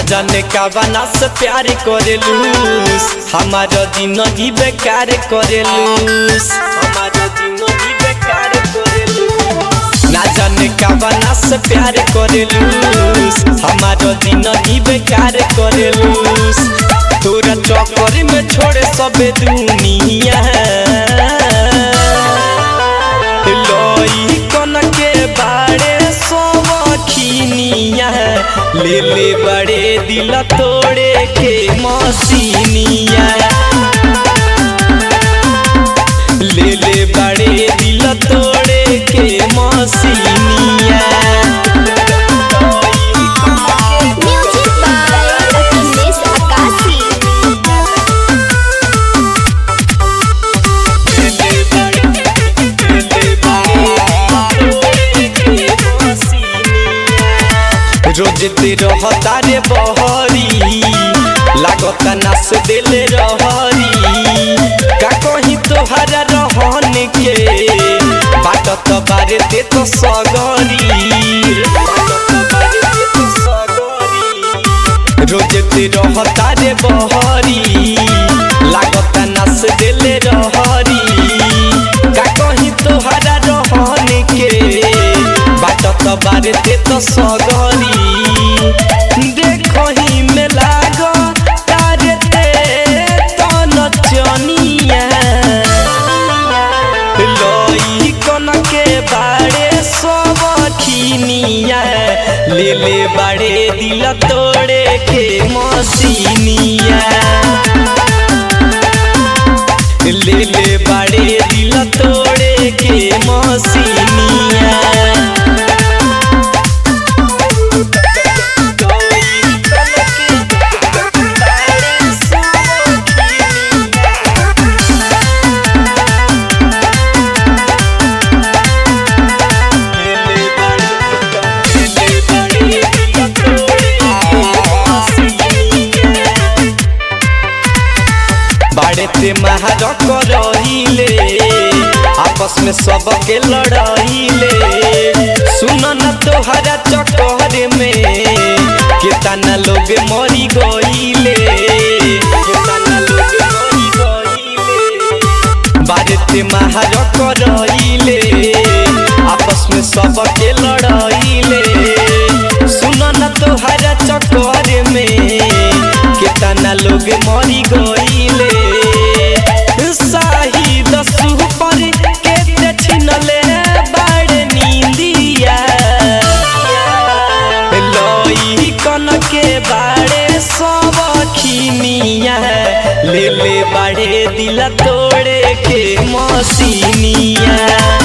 जाने का बना से प्यार करेलूस हमारा जिंदगी बेकार करेलूस हमारा जिंदगी बेकार करेलूस ना जाने का बना से प्यार करेलूस हमारा जिंदगी बेकार करेलूस तोरा चक्कर में छोड़े सबे दुनिया लोई कन के बाड़े सोवखिनिया ले ले बड़े दिल तोड़े के मसीनिया ले ले बड़े दिल तोड़े के मसीनिया Music by Achilles Akasi. रोज ते रहता रे बहरी लागता नास दिले रहरी का कहीं तोहरा रहन के बाट तो बारे ते तो सगरी रोज ते रहता रे बहरी लागता नास दिले रहरी का कहीं तोहरा रहन के बाट तो बारे ते तो सगरी देखही में लाग तारे ते तन चनिया लई कन के बाड़े सब खिनिया ले ले बाड़े दिल तोड़े के मसीनिया ले ले बाड़े दिल तोड़े के मसीनिया बाड़े ते महारक रहिले आपस में सबके लड़ाइले सुन न तोहरा चक्कर में केतना लोग मरी गईले केतना लोग मरी गईले बाड़े ते महारक रहिले आपस में सबके लड़ाइले सुन न तोहरा चक्कर में केतना लोग मरी गईले शाहिद सुपर के छिनले बाड़ नींदिया लई कन के बाड़े सब खिनिया ले ले बाड़े दिल तोड़े के मसीनिया